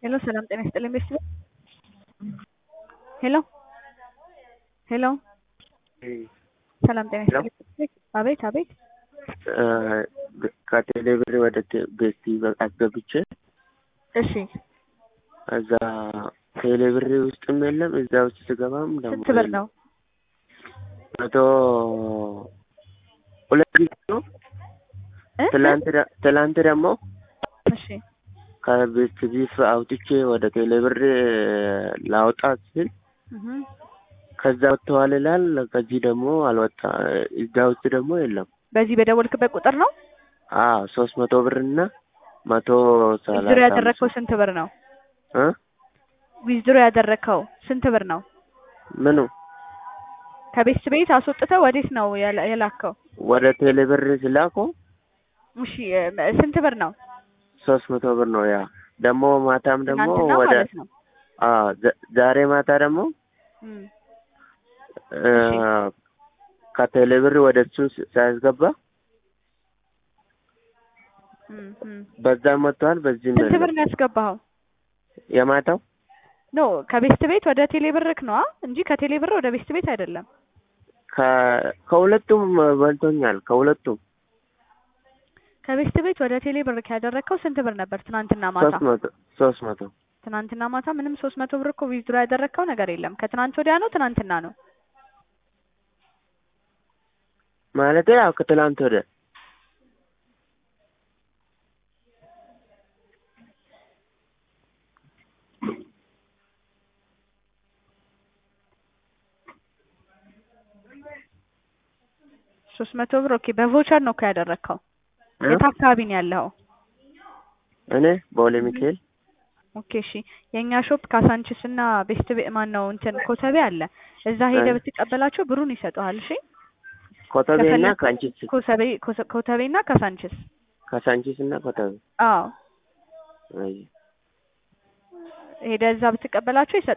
ሄሎ ሰላም ጤና ይስጥልኝ ቤተሰብ ሄሎ ሄሎ ሰላም ጤና ይስጥልኝ አቤት አቤት ከቴሌ ብር ወደ ቤቲ አስገብቼ እሺ እዛ ቴሌ ብር ውስጥም የለም እዛ ውስጥ ስገባም ደግሞ ስንት ብር ነው መቶ ሁለት ጊዜ ነው እ? ትላንት ደ- ትላንት ደግሞ እሺ ከቤት ቢፍ አውጥቼ ወደ ቴሌ ብር ላውጣ ስል እህ ከዛ ወጥተዋል ይላል። ከዚህ ደግሞ አልወጣ እዛ ውስጥ ደግሞ የለም። በዚህ በደወልክበት ቁጥር ነው አዎ ሶስት መቶ ብር እና መቶ ሰላሳ ዊዝድሮ ያደረግከው አምስት ስንት ብር ነው እ ዊዝድሮ ያደረግከው ስንት ብር ነው ምኑ ከቤት ቤት አስወጥተህ ወዴት ነው የላ- የላከው ወደ ቴሌ ብር ስላኩ እሺ እ፣ ስንት ብር ነው ሶስት መቶ ብር ነው። ያ ደግሞ ማታም ደግሞ ትናንትና ወደ ማለት ነው አዎ ዘ- ዛሬ ማታ ደግሞ እም፣ እ፣ እሺ። ከቴሌ ብር ወደ እሱ ስ- ሳያስገባ እም፣ እም። በዛም መጥተዋል፣ በዚህም ስንት ብር የለም። ነው ያስገባኸው የማታው ኖ ከቤት ቤት ወደ ቴሌ ብርክ ነዋ እንጂ ከቴሌ ብር ወደ ቤት ቤት አይደለም ከ- ከሁለቱም በልቶኛል። ከሁለቱም ከቤት ቤት ወደ ቴሌ ብርክ ያደረግከው ስንት ብር ነበር ትናንትና ማታ ሶስት መቶ ሶስት መቶ ትናንትና ማታ ምንም ሶስት መቶ ብር እኮ ዊዝድሮ ያደረግከው ነገር የለም ከትናንት ወዲያ ነው ትናንትና ነው ማለት ያው ከትላንት ወደ ሶስት መቶ ብር ኦኬ በቮቸር ነው እኮ ያደረግከው የት አካባቢ ነው ያለኸው እኔ ቦሌ ሚካኤል ኦኬ እሺ የእኛ ሾፕ ካሳንችስ እና ቤስት ቤ ማን ነው እንትን ኮተቤ አለ እዛ ሄደህ እ። ብትቀበላቸው ብሩን ይሰጡሃል እሺ ኮተቤና ከፈለክ- ካንቺስ ኮተቤ ኮሰ- ኮተቤ እና ካሳንችስ ከሳንቺስ እና ኮተቤ አዎ አይ ሄደህ እዛ ብትቀበላቸው ይሰጡሃል